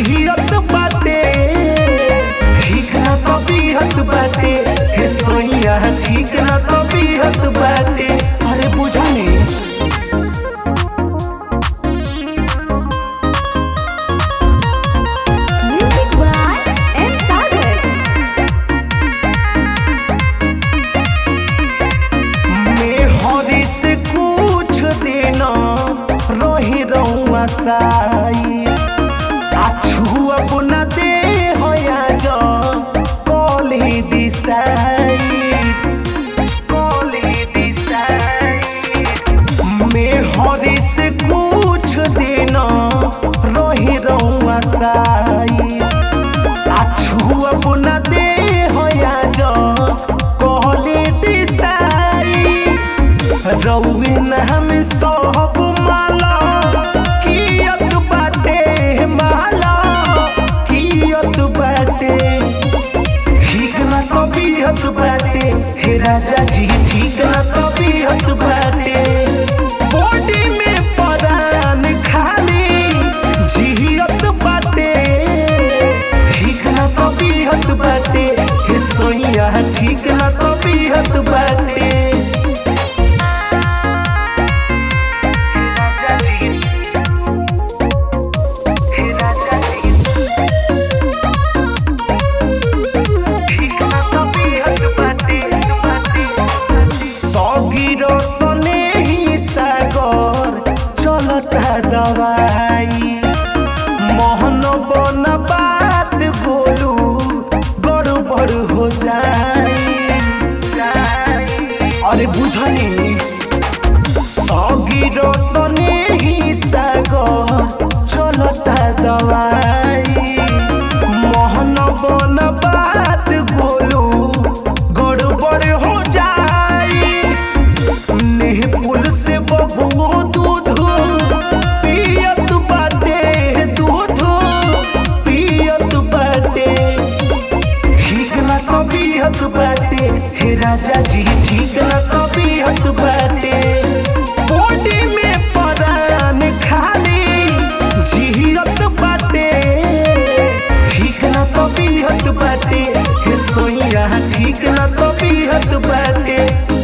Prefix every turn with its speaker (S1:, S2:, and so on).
S1: जियत बाटे ठीक ना तबीयत बाटे हे सोइया ठीक ना तबीयत बाटे अरे बुझनी
S2: Music by M. Sagar.
S1: मैं हरी से कुछ देना रही रहुआ साई आछू अपना दे होया जो कोली दिसाई कोली दिसाई मैं हरी से कुछ देना रही रहुआ साई आछू अपना दे होया जो कोली दिसाई रउए नाम सब माला कियत बाटे माला कियत बाटे ठीक ना तबीयत बाटे हे राजा जी ठीक ना तबीयत बाटे बॉडी में परान खाली जियत बाटे ठीक ना तबीयत बाटे हे सोइया ठीक ना तबीयत बाटे सगिरो सने ही सागर चलता दवाई मोहन बन बात बोलू गड़बड़ हो जाई अरे बुझनी सगिरो सने ही सागर चलता दवाई मोहन बन बात बोलू गड़बड़ हो जाई नेह पुल से बबुओ दूध पियत बाटे दूध पियत बाटे ठीक ना तबीयत बाटे हे राजा जी ठीक ना तबीयत बाटे बॉडी में परान खाली जियत बाटे ठीक ना तबीयत बाटे हे सोइया ठीक ना तबीयत बाटे